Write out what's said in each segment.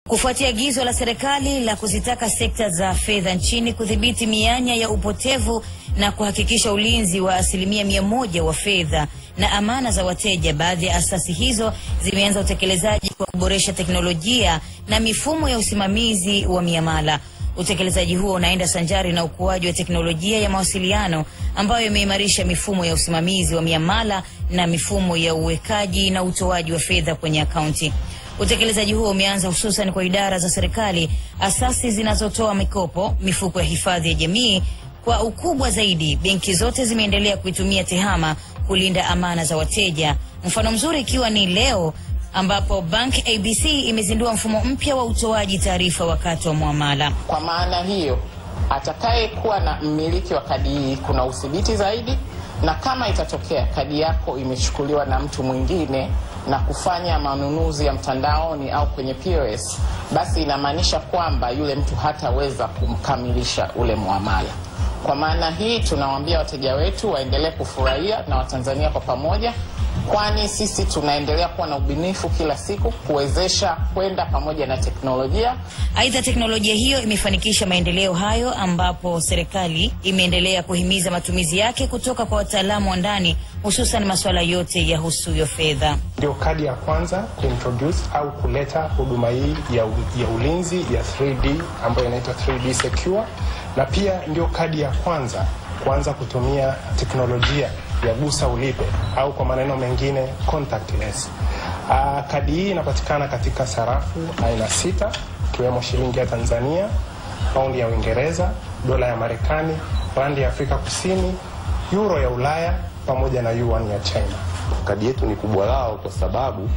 Kufuatia agizo la serikali la kuzitaka sekta za fedha nchini kudhibiti mianya ya upotevu na kuhakikisha ulinzi wa asilimia mia moja wa fedha na amana za wateja, baadhi ya asasi hizo zimeanza utekelezaji kwa kuboresha teknolojia na mifumo ya usimamizi wa miamala. Utekelezaji huo unaenda sanjari na ukuaji wa teknolojia ya mawasiliano ambayo imeimarisha mifumo ya usimamizi wa miamala na mifumo ya uwekaji na utoaji wa fedha kwenye akaunti. Utekelezaji huo umeanza hususan kwa idara za serikali, asasi zinazotoa mikopo, mifuko ya hifadhi ya jamii. Kwa ukubwa zaidi, benki zote zimeendelea kuitumia TEHAMA kulinda amana za wateja, mfano mzuri ikiwa ni leo ambapo Bank ABC imezindua mfumo mpya wa utoaji taarifa wakati wa muamala. Kwa maana hiyo, atakayekuwa na mmiliki wa kadi hii kuna udhibiti zaidi, na kama itatokea kadi yako imechukuliwa na mtu mwingine na kufanya manunuzi ya mtandaoni au kwenye POS, basi inamaanisha kwamba yule mtu hataweza kumkamilisha ule muamala. Kwa maana hii tunawaambia wateja wetu waendelee kufurahia na Watanzania kwa pamoja, kwani sisi tunaendelea kuwa na ubunifu kila siku kuwezesha kwenda pamoja na teknolojia. Aidha, teknolojia hiyo imefanikisha maendeleo hayo, ambapo serikali imeendelea kuhimiza matumizi yake kutoka kwa wataalamu wa ndani, hususan masuala yote ya husuyo fedha. Ndio kadi ya kwanza kuintroduce au kuleta huduma hii ya, ya ulinzi ya 3D ambayo inaitwa 3D Secure, na pia ndio kadi ya kwanza kuanza kutumia teknolojia ya gusa ulipe au kwa maneno mengine contactless. Uh, kadi hii inapatikana katika sarafu aina sita ikiwemo shilingi ya Tanzania, paundi ya Uingereza, dola ya Marekani, randi ya Afrika Kusini, euro ya Ulaya pamoja na yuan ya China. Kadi yetu ni kubwa lao kwa sababu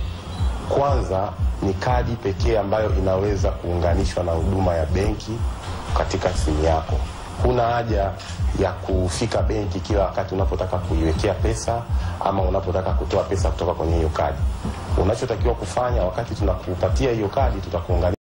kwanza ni kadi pekee ambayo inaweza kuunganishwa na huduma ya benki katika simu yako. Huna haja ya kufika benki kila wakati unapotaka kuiwekea pesa ama unapotaka kutoa pesa kutoka kwenye hiyo kadi. Unachotakiwa kufanya wakati tunakupatia hiyo kadi, tutakuunganisha